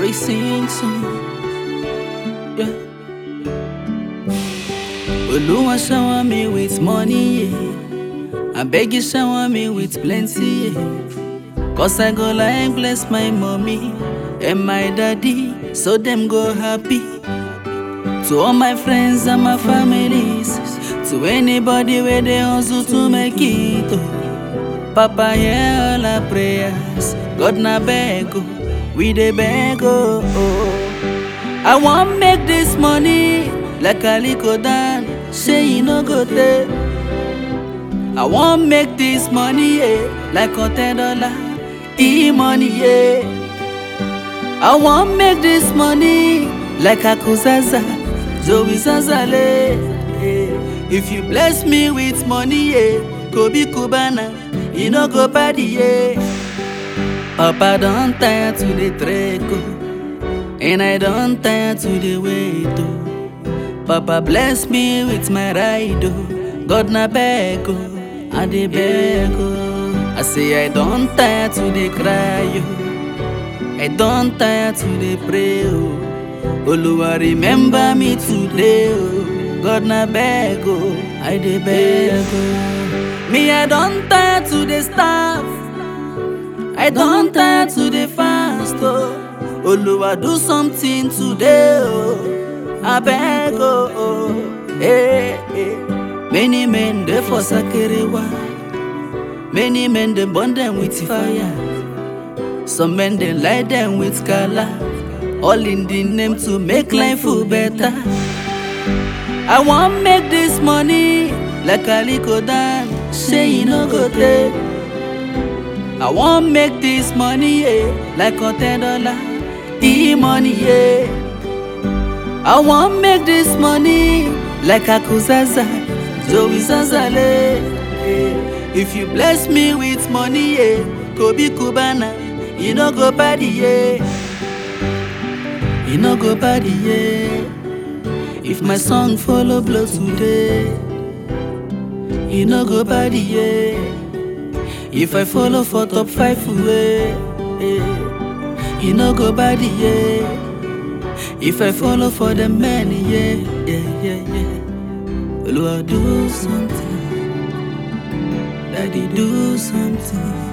we sing song. Yeah. Oluwa shower me with money, yeah. I beg you shower me with plenty, yeah. Cause I go like bless my mommy and my daddy, so them go happy. To all my friends and my families, to anybody where they hustle to make it. Oh. Papa, hear all our prayers. God na beg, oh. we dey beg, oh. oh. I want make this money like Aliko Dan, say you no go take. I want make this money, yeah, like a ten dollar, e money, yeah. I want make this money like Akuzaza, Joey Zazale. Yeah. If you bless me with money, yeah, Kobe Kubana, you no go bad, yeah. Papa don't tire to the treco, and I don't tire to the wait. Oh. Papa bless me with my ride, oh. God na beg, oh. I dey beg, oh. I say I don't tire to the cry, oh. I don't tire to the pray, oh. Oluwa remember me today, oh. God na beg, oh. I dey beg, oh. Me I don't tire to the staff. I don't tire to the fast, oh. Oluwa do something today, oh. I beg, oh, oh. Hey, hey. Many men they for Sakerewa. Many men they burn them with fire. Some men they light them with color. All in the name to make life feel better. I want make this money like Aliko Dan. Say you no go take. I want make this money yeah, like a ten dollar. E money yeah. I want make this money like Akuzaza, Joey Zazale. Yeah. If you bless me with money, yeah, Kobe Kubana, you no go bad, yeah. You no go bad, yeah. If my song follow blow today, you no go bad, yeah. If I follow for top five way, yeah. you no go bad, yeah. If I follow for the men, yeah, yeah, yeah, yeah. Lord, do something. Daddy, do something.